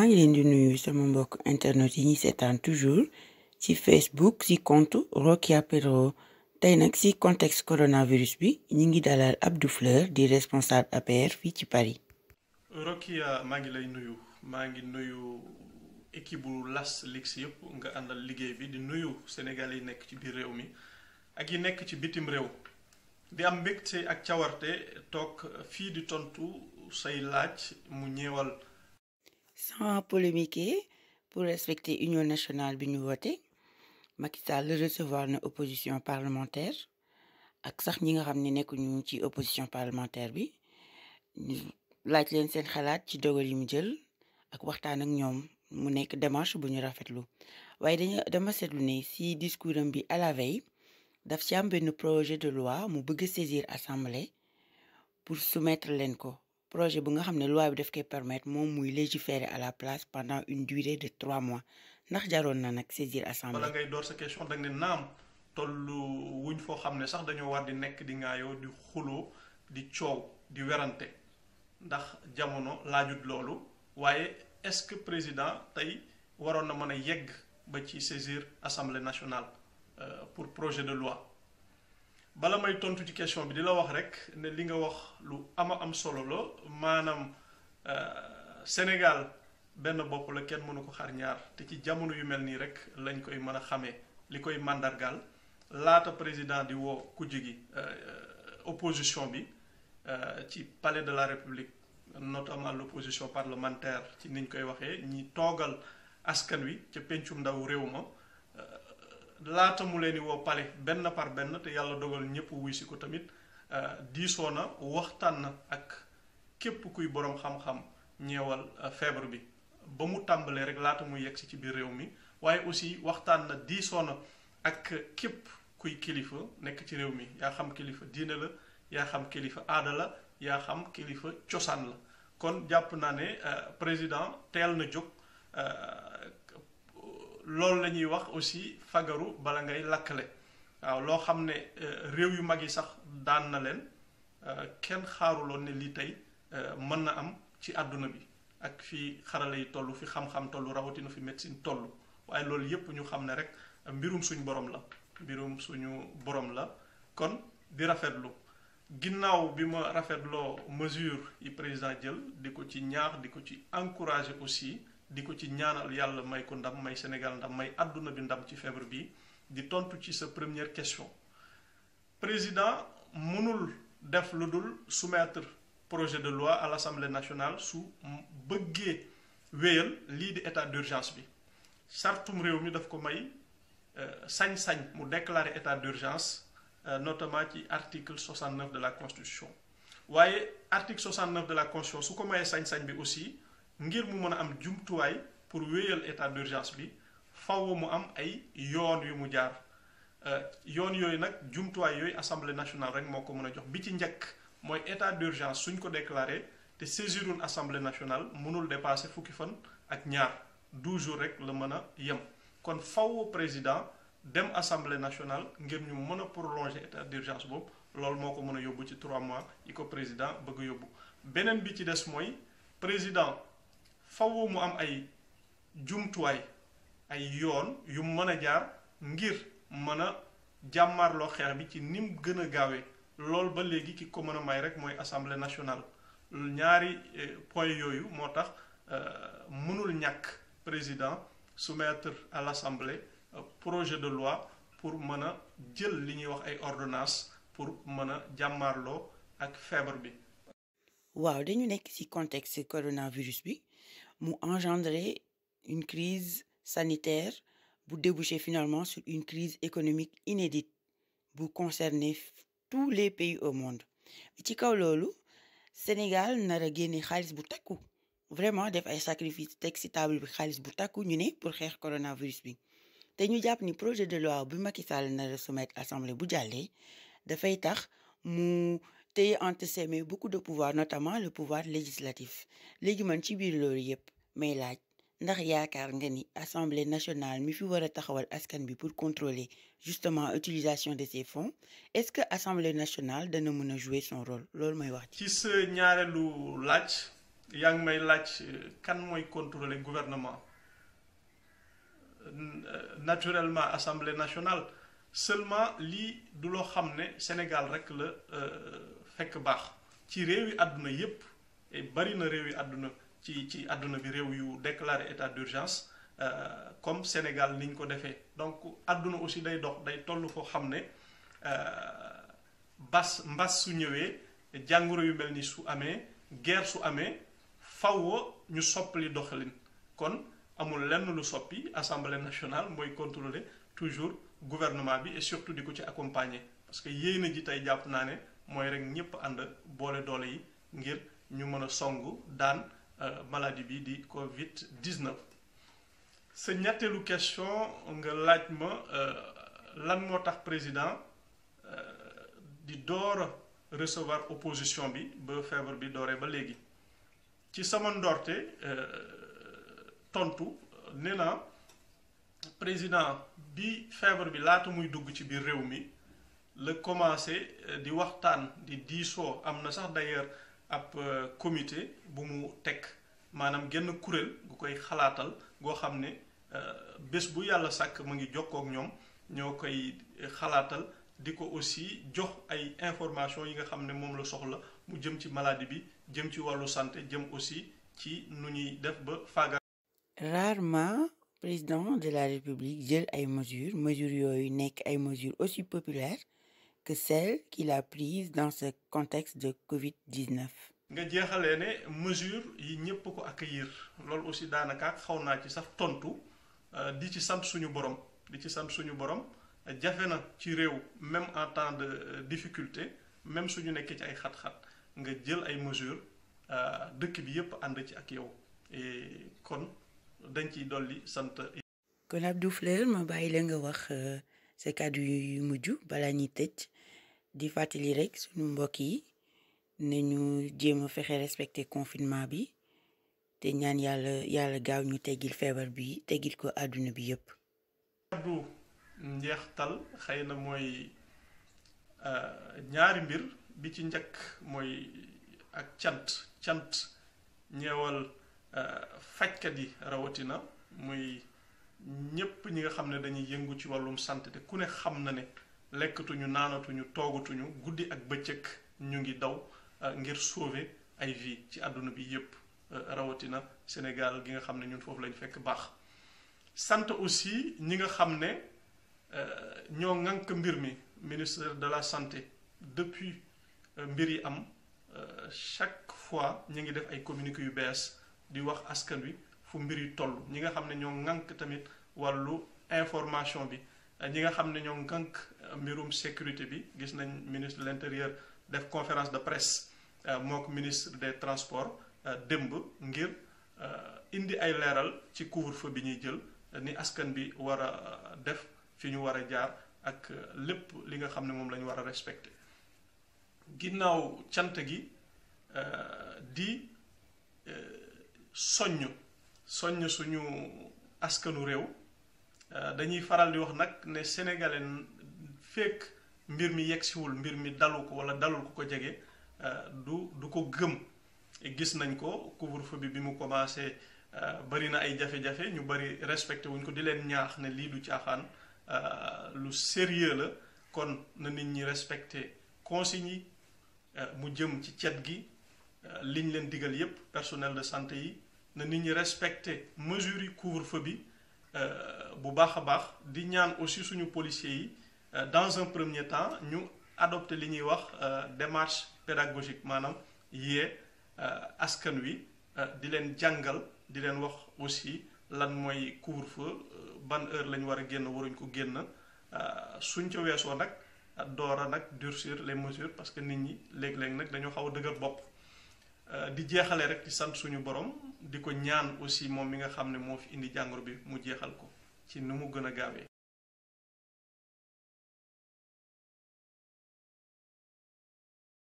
ngi leen di nuyu sama mbokk internet yi ñuy seetaan toujours ci Facebook ci compte Rokia Pedro tey nag ci contexte coronavirus bi ñi ngi dalal Abdou Fleur di responsable APR fii ci Paris. Rokia maa ngi lay nuyu maa ngi nuyu équipe bu Las Lix yëpp nga àndal liggéey bi di nuyu Sénégal yi nekk ci biir réew mi ak yi nekk ci bitim réew di am mbégte ak cawarte toog fii di tontu say laaj mu ñeewal. sans polémiquer pour respecter union nationale bi ñu woote Macky Sall recevoir na opposition parlementaire ak sax ñi nga xam ne nekkuñu ci opposition parlementaire bi laaj leen seen xalaat ci dogal yi mu jël ak waxtaan ak ñoom mu nekk démarche bu ñu rafetlu waaye dañu dama seetlu ne si discours am bi à la veille daf ci am benn projet de loi mu bëgg saisir assemblée pour soumettre leen ko. projet bu nga xam ne loi bi daf koy permettre moom muy légiférer à la place pendant une durée de trois mois ndax jaroon na nag saisir assemblée. bala ngay door sa question da nga ne naam tollu wuñ foo xam ne sax dañoo war di nekk di ŋaayoo di xuloo di coow di werante ndax jamono laajut loolu waaye est-ce que président tey waroon na mën a yegg ba ci saisir assemblée nationale pour projet de loi. bala may tontu ci question bi di la wax rek ne li nga wax lu ama am solo la maanaam Sénégal benn bopp la kenn mënu ko xar ñaar te ci jamono yu mel nii rek lañ koy mën a xamee li koy màndargaal laata président di woo kujje gi opposition bi ci palais de la République notamment l'opposition parlementaire ci niñ koy waxee ñi toogal askan wi ca pencum ndaw réew ma laata mu leen di woo pale benn par benn te yàlla dogal ñëpp wuy si ko tamit diisoo na waxtaan na ak képp kuy boroom xam-xam ñeewal feebar bi ba mu tàmbalee rek laata muy yegg si ci biir réew mi waaye aussi waxtaan na diisoo na ak képp kuy kilifa nekk ci réew mi yaa xam kilifa diine la yaa xam kilifa aada la yaa xam kilifa cosaan la kon jàpp naa ne président teel na jóg loolu la ñuy wax aussi fagaru bala ngay lakkale waaw loo xam ne réew yu mag yi sax daan na leen kenn xaaruloon ne lii tey mën na am ci àdduna bi ak fi xarala yi toll fi xam-xam toll rawatina fi médecine toll waaye loolu yépp ñu xam ne rek mbirum suñu borom la mbirum suñu borom la kon di rafetlu ginnaaw bi ma rafetloo mesure yi président jël di ko ci ñaax di ko ci encourager aussi di ko ci ñaanal yàlla may ko ndam may Sénégal ndam may àdduna bi ndam ci feebar bi di tontu ci sa première question président mënul def lu dul soumettre projet de loi à l'Assemblée nationale su bëggee wéyal lii di état d'urgence bi sartum réew mi daf ko may sañ-sañ mu déclarer état d'urgence notamment ci article 69 de la constitution waaye article 69 de la constitution su ko mayee sañ-sañ bi aussi ngir mu mën a am jumtuwaay pour wéyal état d'urgence bi faw mu am ay yoon yu mu jaar yoon yooyu nag jumtuwaay yooyu assemblée nationale rek moo ko mën a jox bi ci njëkk mooy état d'urgence suñ ko déclaré te saisirun assemblée nationale mënul dépasser fukki fan ak ñaar 12 jours rek la mën a yem kon faw président dem assemblée nationale ngir ñu mën a prolonger état d'urgence boobu loolu moo ko mën a yóbbu ci 3 mois yi ko président bëgg yóbbu beneen bi ci des mooy président faw mu am ay jumtuwaay ay yoon yu mën a jaar ngir mën a jàmmarloo xeex bi ci nim gën a gaawee loolu ba léegi ki ko mën a may rek mooy assemblée nationale ñaari point yooyu moo tax mënul ñàkk président soumettre à l'assemblée projet de loi pour mën a jël li ñuy wax ay ordonnances pour mën a jàmmarloo ak feebar bi waaw dañu nekk ci contexte coronavirus bi mu engendré une crise sanitaire bu déboucher finalement sur une crise économique inédite bu concerner tous les pays au monde ci kaw loolu Sénégal nar a génne xaalis bu takku vraiment def ay sacrifice teg ci table bi xaalis bu takku ñu ne pour xeex coronavirus bi te ñu jàpp ni projet de loi bi Macky Sall nar a soumettre assemblée bu jàllee dafay tax mu téye entre ses mains beaucoup de pouvoir notamment le pouvoir législatif léegi man ci biir loolu yépp may laaj ndax yaakaar nga ni assemblée nationale mi fi war a taxawal askan bi pour contrôler justement utilisation de ces fonds est-ce que assemblée nationale dana mën a jouer son rôle loolu mooy wax ci sa ñaareelu laaj yaa ngi may laaj kan mooy contrôler gouvernement naturellement assemblée nationale seulement lii du loo xam ne Sénégal rek la fekk baax ci réew yi àdduna yépp et bari na réew yi àdduna ci ci àdduna bi réew yu déclaré état d'urgence comme Sénégal niñ ko defee donc àdduna aussi day dox day toll foo xam ne bas mbas su ñëwee jàngoro yu mel ni su amee guerre su amee fawwa ñu soppali doxalin kon amul lenn lu soppi assemblée nationale mooy contrôler toujours gouvernement bi et surtout di ko ci accompagner parce que yéena ji tey jàpp naa ne mooy rek ñépp ànd boole doole yi ngir ñu mën a songu daan maladie bi di Covid 19. sa ñetteelu question nga laaj ma lan moo tax président di door a recevoir opposition bi ba feebar bi dooree ba léegi ci sama ndorte tontu nee na président bi feebar bi laata muy dugg ci biir réew mi la commencé di waxtaan di diisoo am na sax d'ailleurs ab comité bu mu teg maanaam genn kuréel gu koy xalaatal goo xam ne bés bu yàlla sàkk mu ngi jokkoo ak ñoom ñoo koy xalaatal di ko aussi jox ay information yi nga xam ne moom la soxla mu jëm ci maladie bi jëm ci wàllu santé jëm aussi ci nu ñuy def ba faaga rarement président de la république jël ay mesures mesures yooyu nekk ay mesures aussi populaires que celles qu'il a prises dans ce contexte de Covid-19 nga jeexalee ne mesure yi ñépp ko accueillir loolu aussi daanaka xaw naa ci sax tontu di ci sant suñu borom di ci sant suñu borom jafe na ci réew même en temps de difficulté même suñu nekkee ci ay xat-xat nga jël ay mesures dëkk bi yépp ànd ci ak yow et kon dañ ciy dolli sant. kon Abdou Fleur ma bàyyi la nga wax sa kàddu yu mujj balaa ñuy tëj di fàttali rek suñu mbokk yi nañu jéem a fexe respecter confinement bi te ñaan yàlla yàlla gaaw ñu teggil feebar bi teggil ko àdduna bi yépp kàddu njeextal xëy na mooy ñaari mbir bi ci njëkk mooy ak cant cant ñeewal fajkat yi rawatina muy ñépp ñi nga xam ne dañuy yëngu ci wàllum santé te ku ne xam na ne lekkatuñu naanatuñu toogatuñu guddi ak bëccëg ñu ngi daw ngir sauver ay vie ci àdduna bi yépp rawatina Sénégal gi nga xam ne ñun foofu lañ fekk baax sant aussi ñi nga xam ne ñoo ŋànk mbir mi ministère de la santé depuis mbir yi am chaque fois ñu ngi def ay communiqué yu bees di wax askan wi fu mbir yi toll ñi nga xam ne ñoo ŋànk tamit wàllu information bi ñi nga xam ne ñoo ŋànk mbirum sécurité bi gis nañ ministre de l'intérieur def conférence de presse mook ministre des transports démb ngir indi ay leeral ci couvre-feu bi ñuy jël ni askan bi war a def fi ñu war a jaar ak lépp li nga xam ne moom la ñu war a respecter ginnaaw cant gi di soññ soññ suñu askanu réew dañuy faral di wax nag ne sénégalais fekk mbir mi yegsiwul mbir mi dalu ko wala dalul ku ko jege du du ko gëm gis nañ ko couvre-feu bi bi mu commencé bari na ay jafe-jafe ñu bari respecté wuñ ko di leen ñaax ne lii du caaxaan lu sérieux la kon na nit ñi respecté consignes yi mu jëm ci cet gi liñ leen digal yépp personnel de santé yi na nit ñi respecté mesures yi couvre-feu bi bu baax a baax di ñaan aussi suñu policiers yi dans un premier temps ñu adopté li ñuy wax démarche pédagogique maanaam yee askan wi di leen jàngal di leen wax aussi lan mooy couvre-feu ban heure lañ war a génn waruñ ko génn suñ ca weesoo nag door a nag durcir les mesures parce que nit ñi léeg-léeg nag dañoo xaw a dëgër bopp di jeexale rek ci sant suñu borom di ko ñaan aussi moom mi nga xam ne moo fi indi jàngoro bi mu jeexal ko ci nu mu gën a gaawee